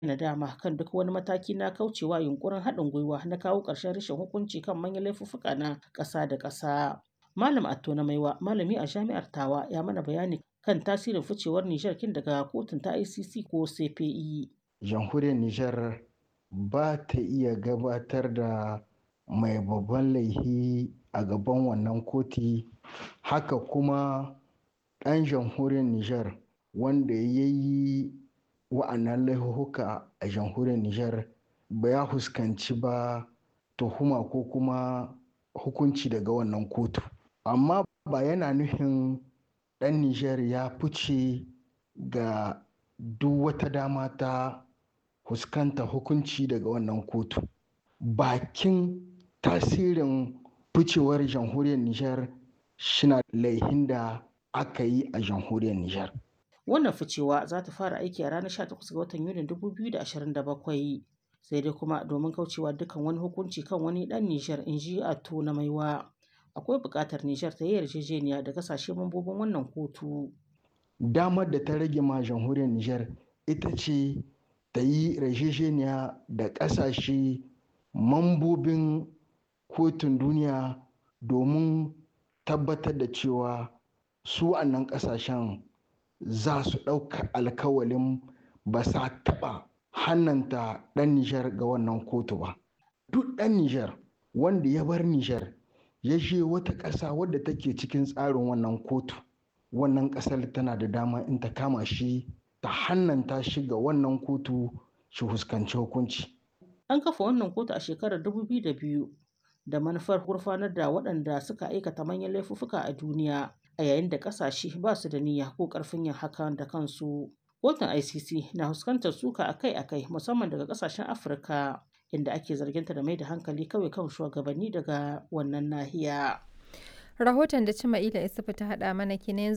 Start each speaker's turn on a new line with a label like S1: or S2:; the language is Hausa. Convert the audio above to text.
S1: nadama kan duk wani mataki na kaucewa yunkurin haɗin gwiwa na kawo ƙarshen rashin hukunci kan manyan laifuffuka na ƙasa da ƙasa. Malam Atto na Maiwa, malami a jami'ar Tawa, ya mana bayani kan tasirin ficewar Nijar kin daga kotun ta ICC ko CPI.
S2: Jamhuriyar Nijar ba ta iya gabatar da mai babban laihi a gaban wannan koti haka kuma ɗan jamhuriyar Nijar wanda ya yi wa'annan laihuhuka a jamhuriyar Nijar ba ya fuskanci ba tuhuma ko kuma hukunci daga wannan kotu. Amma ba yana nufin ɗan Nijar ya fice ga duk wata dama ta fuskanta hukunci daga wannan kotu. Bakin tasirin ficewar jamhuriyar Nijar shina laihin da aka yi a jamhuriyar Nijar.
S1: Wannan ficewa za ta fara aiki a ranar 18 ga watan Yunin 2027 sai dai kuma domin kaucewa dukkan wani hukunci kan wani ɗan Nijar in ji Atto na Maiwa. Akwai buƙatar Nijar ta yi yarjejeniya da kasashe mambobin wannan kotu.
S2: Damar da ta rage ma jamhuriyar Nijar ita ce ta yi yarjejeniya da ƙasashe mambobin kotun duniya domin tabbatar da cewa su wannan ƙasashen za su ɗauka alkawalin ba sa taɓa hannanta ɗan Nijar ga wannan kotu ba. Duk ɗan Nijar wanda ya bar Nijar ya je wata ƙasa wadda take cikin tsarin wannan kotu, wannan ƙasar tana da dama in ta kama shi ta hannanta shi ga wannan kotu shi fuskanci hukunci.
S1: An kafa wannan kotu a shekarar 2002 da manufar gurfanar da waɗanda suka aikata manyan laifuffuka a duniya a yayin da ƙasashe ba su da niyya ko ƙarfin yin hakan da kansu. Kotun ICC na fuskantar suka akai-akai musamman daga ƙasashen Afirka inda ake zarginta da mai da hankali kawai kan shugabanni daga wannan nahiya.
S3: Rahoton da Cima'ila Isufu ta haɗa mana kenan